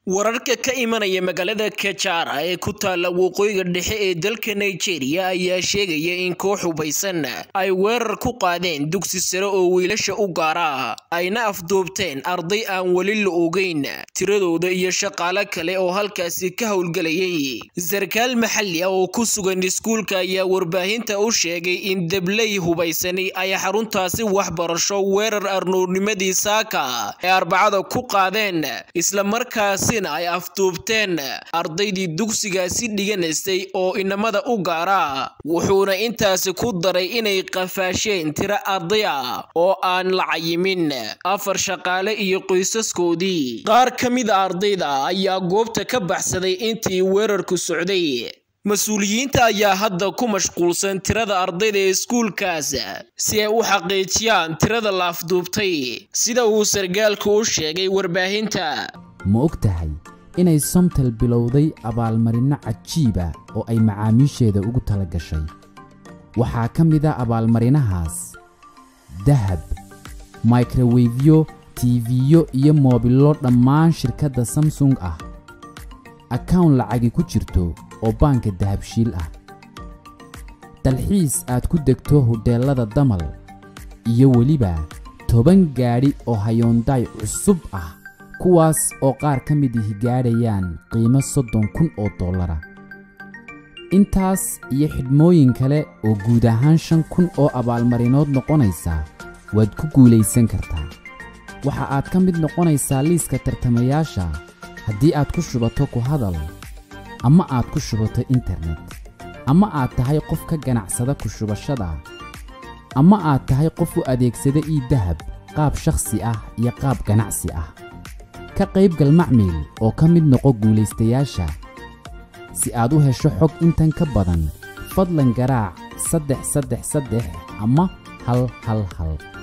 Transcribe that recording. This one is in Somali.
wararka ka imanaya magaalada kajara ee ku taalla waqooyiga dhexe ee dalka nigeria ayaa sheegaya in koox hubaysan ay weerar ku qaadeen dugsi sare oo wiilasha u gaara ayna afduubteen arday aan weli la ogeyn tiradooda iyo shaqaale kale oo halkaasi ka howlgelayay sarkaal maxalli ah oo ku sugan iskuulka ayaa warbaahinta u sheegay in dabley hubaysani ay xaruntaasi waxbarasho weerar arnoornimadii saaka ee arbacada ku qaadeen islamarkaasi ay afduubteen ardaydii dugsigaasi dhiganaysay oo inamada u gaara wuxuuna intaasi ku daray inay qafaasheen tiro arday ah oo aan la cayimin afar shaqaale iyo qoysaskoodii qaar ka mid a ardayda ayaa goobta ka baxsaday intii weerarku socday mas-uuliyiinta ayaa hadda ku mashquulsan tirada ardayda ee iskuulkaas si ay u xaqiijiyaan tirada la afduubtay sida uu sargaalku u sheegay warbaahinta ma og tahay inay somtal bilowday abaalmarinno cajiiba oo ay macaamiisheeda ugu tala gashay waxaa ka mid a abaalmarinahaas dahab mikrowefyo tiifiyo iyo moobillo dhammaan shirkadda samsung ah akawn lacagi ku jirto oo baanka dahabshiil ah dalxiis aad ku degto hodheellada damal iyo weliba toban gaadhi oo hayoondaay cusub ah kuwaas oo qaar ka mid ihi gaadhayaan qiimo soddon kun oo dollara intaas iyo xidhmooyin kale oo guud ahaan shan kun oo abaalmarinood noqonaysa waad ku guulaysan kartaa waxa aad ka mid noqonaysaa liiska tartamayaasha haddii aad ku shubato ku hadal ama aad ku shubato internet ama aad tahay qof ka ganacsada ku shubashada ama aad tahay qof u adeegsada ii dahab qaab shakhsi ah iyo qaab ganacsi ah ka qaybgal macmiil oo ka mid noqo guulaystayaasha si aad u hesho xog intan ka badan fadlan garaac saddex saddex saddex ama hal hal hal